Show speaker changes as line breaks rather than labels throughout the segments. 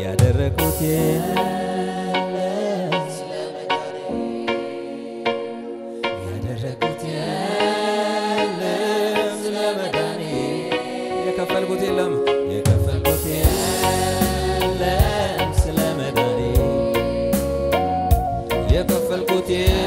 ያደረኩት ያደረኩት የለም ስለ መዳኔ የከፈልኩት የለም የከፈልኩት የለም ስለ መዳኔ የከፈልኩት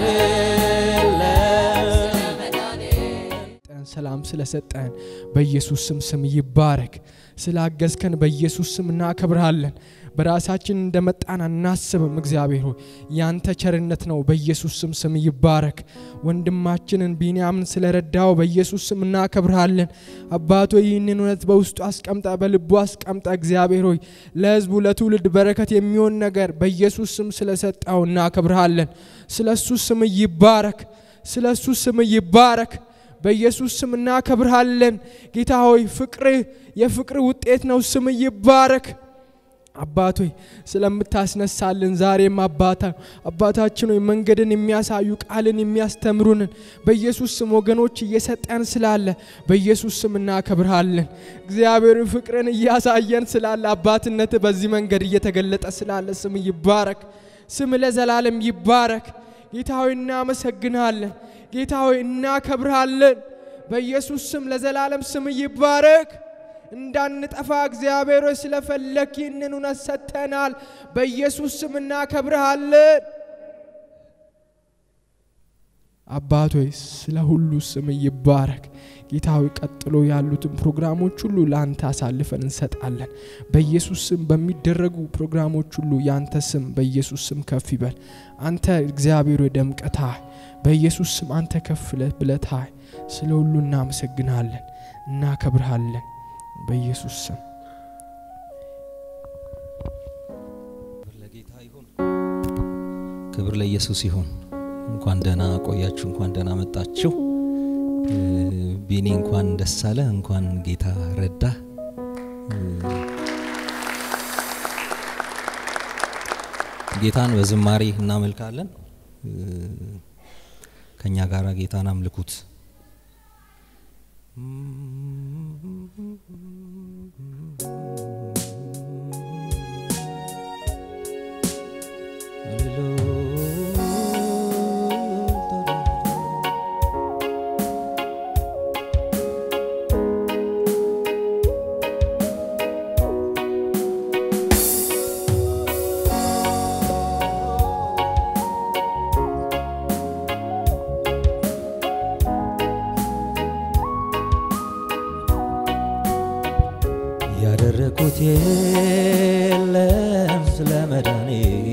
የለም
ሰጠን ሰላም ስለሰጠን በኢየሱስ ስም ስም ይባረክ። ስላገዝከን በኢየሱስ ስም እናከብርሃለን። በራሳችን እንደመጣን አናስብም። እግዚአብሔር ሆይ ያንተ ቸርነት ነው። በኢየሱስ ስም ስም ይባረክ። ወንድማችንን ቢንያምን ስለረዳው በኢየሱስ ስም እናከብርሃለን። አባቶ ይህንን እውነት በውስጡ አስቀምጠ በልቡ አስቀምጠ እግዚአብሔር ሆይ ለሕዝቡ ለትውልድ በረከት የሚሆን ነገር በኢየሱስ ስም ስለሰጠው እናከብርሃለን። ስለ እሱ ስም ይባረክ። ስለ እሱ ስም ይባረክ። በኢየሱስ ስም እናከብርሃለን። ጌታ ሆይ ፍቅርህ የፍቅር ውጤት ነው። ስም ይባረክ። አባት ሆይ ስለምታስነሳልን ዛሬም አባታ አባታችን ሆይ መንገድን የሚያሳዩ ቃልን የሚያስተምሩንን በኢየሱስ ስም ወገኖች እየሰጠን ስላለ በኢየሱስ ስም እናከብርሃለን። እግዚአብሔር ፍቅርን እያሳየን ስላለ አባትነት በዚህ መንገድ እየተገለጠ ስላለ ስም ይባረክ። ስም ለዘላለም ይባረክ። ጌታ ሆይ እናመሰግንሃለን። ጌታ ሆይ እናከብርሃለን። በኢየሱስ ስም ለዘላለም ስም ይባረክ። እንዳንጠፋ እግዚአብሔር ሆይ ስለፈለክ ይህንን እውነት ሰጥተናል። በኢየሱስ ስም እናከብርሃለን። አባት ሆይ ስለ ሁሉ ስም ይባረክ። ጌታ ሆይ ቀጥሎ ያሉትን ፕሮግራሞች ሁሉ ለአንተ አሳልፈን እንሰጣለን። በኢየሱስ ስም በሚደረጉ ፕሮግራሞች ሁሉ የአንተ ስም በኢየሱስ ስም ከፍ ይበል። አንተ እግዚአብሔር ሆይ ደምቀታህ በኢየሱስ ስም አንተ ከፍ ብለታህ ስለ ሁሉ እናመሰግናለን፣ እናከብርሃለን። በኢየሱስ ስም
ክብር ለጌታ ይሁን። ክብር ለኢየሱስ ይሁን። እንኳን ደህና ቆያችሁ፣ እንኳን ደህና መጣችሁ። እ፣ ቢኒ እንኳን ደስ አለ፣ እንኳን ጌታ ረዳ። ጌታን በዝማሬ እናመልካለን። እ፣ ከኛ ጋር ጌታን አምልኩት። ያደረኩት የለም ስለ መዳኔ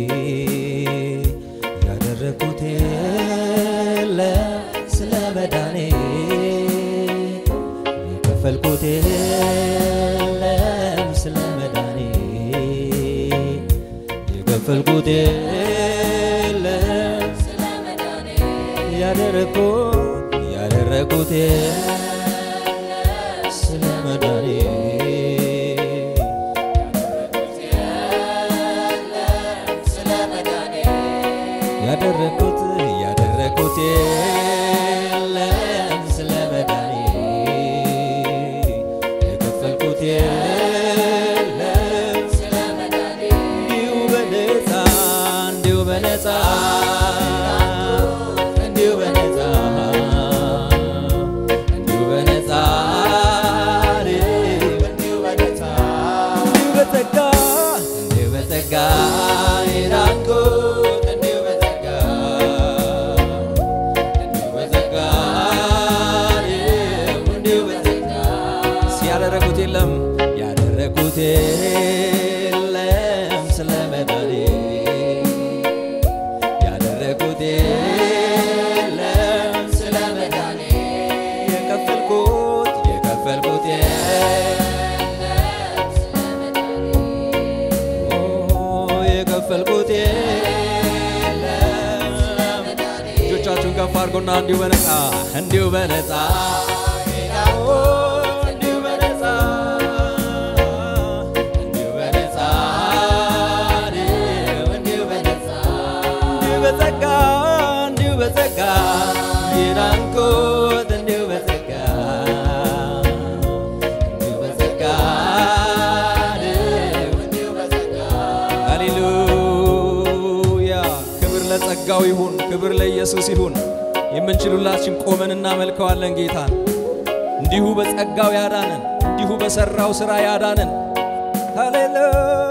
ያደረኩት የለም ስለ መዳኔ የከፈልኩት የለም ስለ መዳኔ የከፈልኩት የለም ያደረኩት ያደረኩት ስለ መዳኔ ያደረኩት ያደረኩት የለም ስለ መዳኔ የከፈልኩት የለም እንዲሁ በነፃ እንዲሁ በነፃ እንዲሁ በነፃ እንዲሁ በነፃ እንዲሁ በነፃ እንዲሁ በጸጋ እንዲሁ በጸጋ የዳንኩት እንዲሁ በጸጋ እንዲሁ በጸጋ እንዲሁ በጸጋ ሲያደረጉት የለም ያደረጉት የለም ስለ መዳኔ ያደረጉት የለም ስለ መዳኔ የከፈልኩት የከፈልኩት የከፈልኩት የለም እጆቻችሁን ከፍ አድርጎና እንዲሁ በነፃ እንዲሁ በነፃ እንዲሁ በነፃ እንዲሁ በነፃ እንዲሁ በነፃ እንዲሁ በጸጋ እንዲሁ በጸጋ የዳንኩት እንዲሁ በጸጋ እንዲሁ በጸጋ እንዲሁ በጸጋ በጸጋው ይሁን። ክብር ለኢየሱስ ይሁን። የምንችሉላችን ቆመን እናመልከዋለን ጌታን። እንዲሁ በጸጋው ያዳነን፣ እንዲሁ በሰራው ሥራ ያዳነን። ሃሌሉያ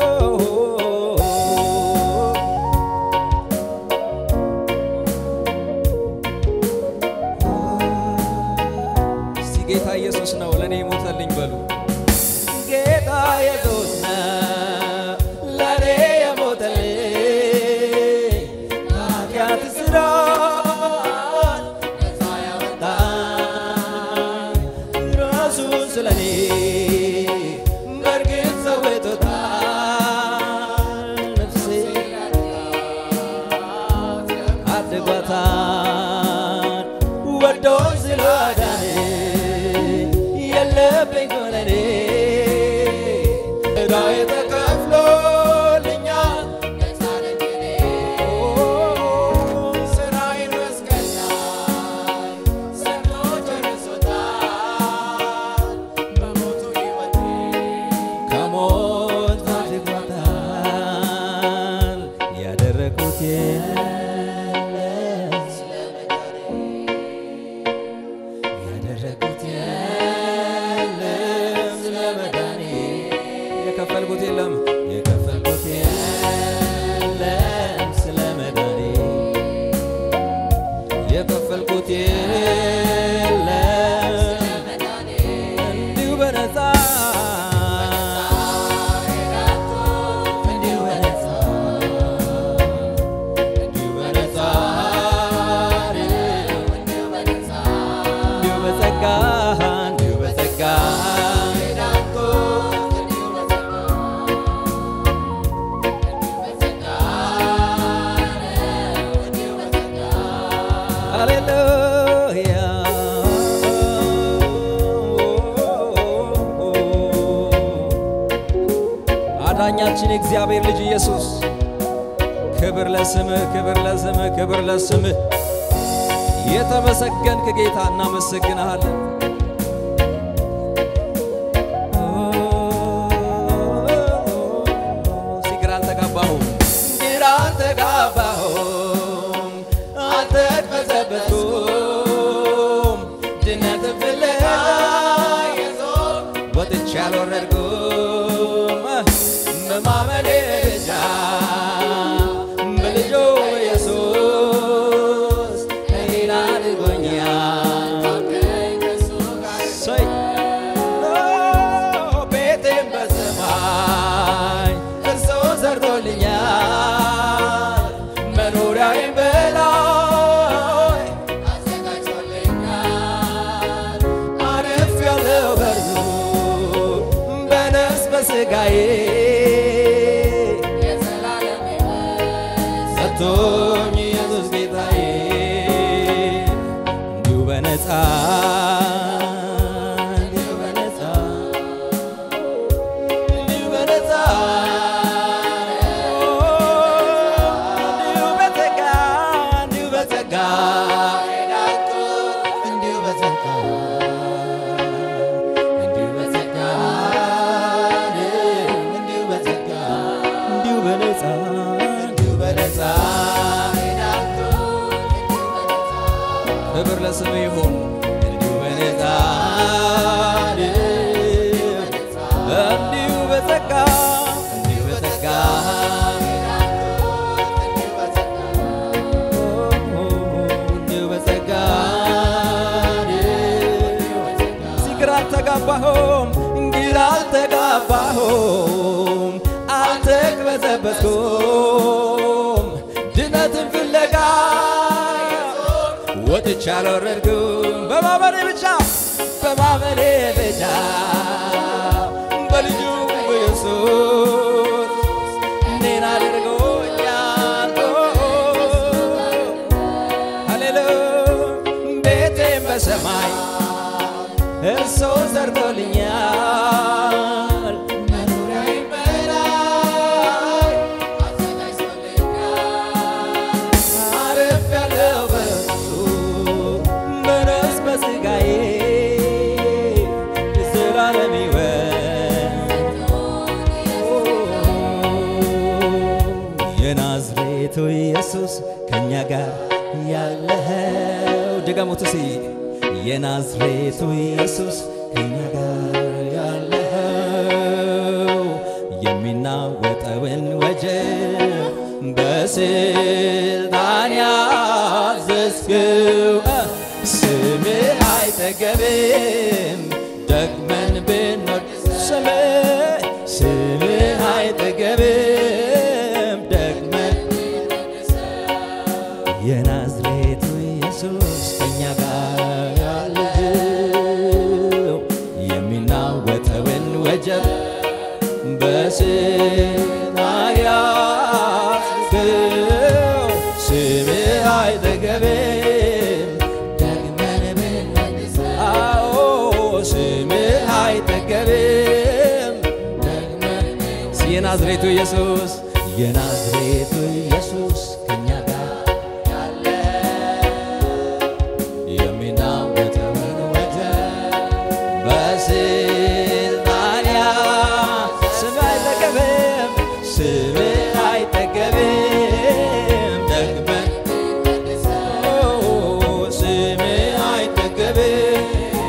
እስቲ ጌታ ኢየሱስ ነው ለእኔ ሞተልኝ በሉ። ጌታ ኢየሱስ ነው ለእኔ የሞተልኝ ኃጢአት ስራት ነፃ ያወጣኝ ራሱን ስለኔ በእርግጥ ሰውቶታል ነፍሴ አድጓታል ወዶኝ ስላዳነኝ የለብኝ ኮነኔ ዕዳዬ ተከፍሎልኛል ነፃ ነኝ እኔ ስራዬን መስቀል ላይ ሰርቶ ጨርሶታል በሞቱ ሕይወቴ ከሞት አድጓታል ያደረኩት የለም ያደረኩት የለም ስለ መዳኔ የከፈልኩት የለም የከፈልኩት የለም ስለ መዳኔ የከፈልኩት የለም እንዲሁ በነፃ እንዲሁ በነፃ እንዲሁ በነፃ እንዲሁ በጸጋ እንዲሁ በጸጋ ሃሌሉያ አዳኛችን የእግዚአብሔር ልጅ ኢየሱስ ክብር ለስምህ፣ ክብር ለስምህ፣ ክብር ለስምህ። የተመሰገንክ ጌታ እናመሰግንሃለን። እስቲ ግራ አልተጋባሁም፣ ግራ አልተጋባሁም፣ አልተቅበዘበዝኩም፣ ድነትን ፍለጋ ወጥቼ አልወረድኩም በማመኔ ብቻ በልጁ ኢየሱስ እኔን አድርጎኛል። ሰይ ቤቴን በሰማይ እርሱ ሰርቶልኛል። መኖሪያዬን በላይ አዘጋጅቶልኛል። አርፌያለሁ በእርሱ በነፍስ በሥጋዬ ሰጥቶኝ ኢየሱስ ጌታዬ እንዲሁ በነፃ እንዲሁ በነፃ እንዲሁ በነፃ እንዲሁ በጸጋ እንዲሁ በጸጋ እንዲሁ በጸጋ እንዲሁ በጸጋ እንዲሁ በጸጋ እንዲሁ በነፃ እንዲሁ በነፃ ክብር ለስም ይሁን እንዲሁ በነፃ እንዲሁ በጸጋ እንዲሁ በጸጋ እንዲሁ በጸጋ ግራ አልተጋባሁም ግራ አልተጋባሁም አልተቅበዘበዝኩም ድነትን ፍለጋ ወጥቼ አልወረድኩም በማመኔ ብቻ በማመኔ ብቻ በልጁ ኢየሱስ እኔን አድርጎኛል ሃሌሉያ ቤቴን በሰማይ እርሱ ሰርቶልኛል መኖሪያዬን በላይ አርፌያለሁ በእርሱ በነፍስ በሥጋዬ የዘላለም ሕይወት የናዝሬቱ ኢየሱስ ኢየሱስ ከእኛ ጋር ያለኸው ድገሙት እስቲ የናዝሬቱ ኢየሱስ ከእኛ ጋር ያለኸው የሚናወጠውን ወጀብ በስልጣን ያዘዝክው ስምህ አይጠገብም ደግመን ብንወድ ስምህ ስምህ አይጠገብም ደግመን የናዝሬቱ ኢየሱስ ከእኛ ጋር ያለው የሚናወጠውን ወጀብ በስልጣን ያዝከው ስምህ አይጠገብም ደግመን ብንወድሰው አዎ ስምህ አይጠገብም ደግመን የናዝሬቱ ኢየሱስ የናዝሬቱ ኢየሱስ ከእኛ ጋር የሚናወጠውን ወጀብ በስልጣን ያዝ ስምህ አይጠገብም ስምህ አይጠገብም ደግመን ኦ ስምህ አይጠገብም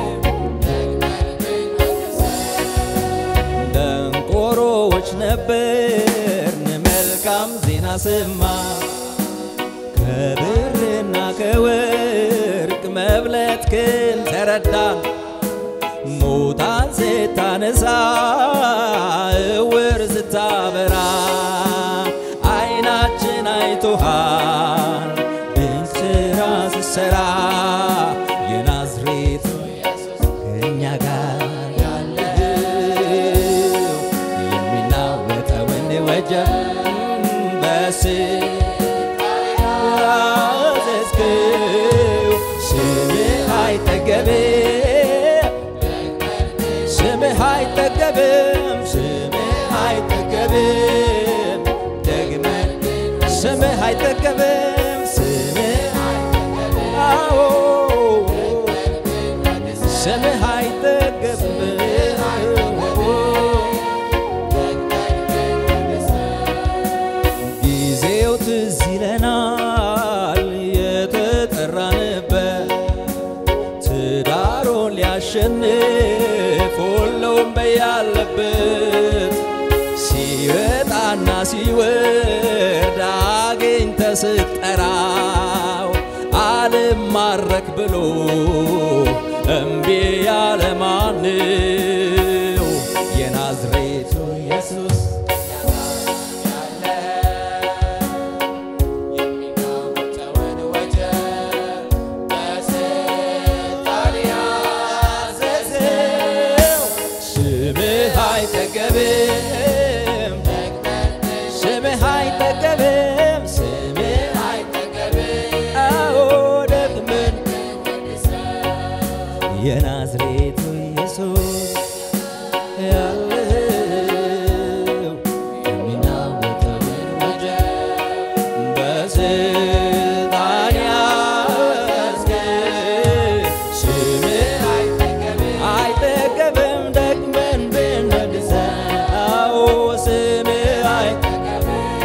ደንቆሮዎች ነበርን መልካም ዜና ሰማ ከብርና ከወርቅ መብለጥክን ተረዳን ሙታን ስታነሳ እውር ስታበራ አይናችን አይቶሃል ድንቅ ሥራ ስትሠራ የናዝሬቱ ከእኛ ጋር ያለው የሚናወጠውን ወጀብ በስያዘዝክው ስምህ አይጠገብም ስምህ አይጠገብም ስምህ አይጠገብም ደግመን ስምህ አይጠገብም ስምህ አዎ ስምህ አይጠገብም ጊዜው ትዝ ይለናል የተጠራንበት ትዳሩን ሊያሸንፍ ሁሉም በያለበት ሲወጣና ሲወርድ አግኝተ ስትጠራው አልማረክ ብሎ እምቢ ያለ ማነው? የናዝሬቱ ኢየሱስ ስምህ አይጠገብም ስምህ አይጠገብም ስምህ አይጠገብም አዎ ደግመን የናዝሬቱ ኢየሱስ ያለው የሚናወጠውን ወጀብ በስልጣን ያዝከው ስምህ አይጠገብም ደግመን ብንወድሰው ስምህ አይጠገብም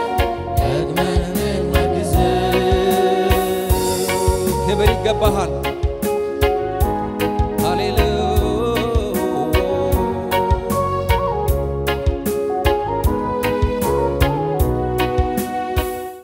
ደግመን ብንወድሰው ክብር ይገባሃል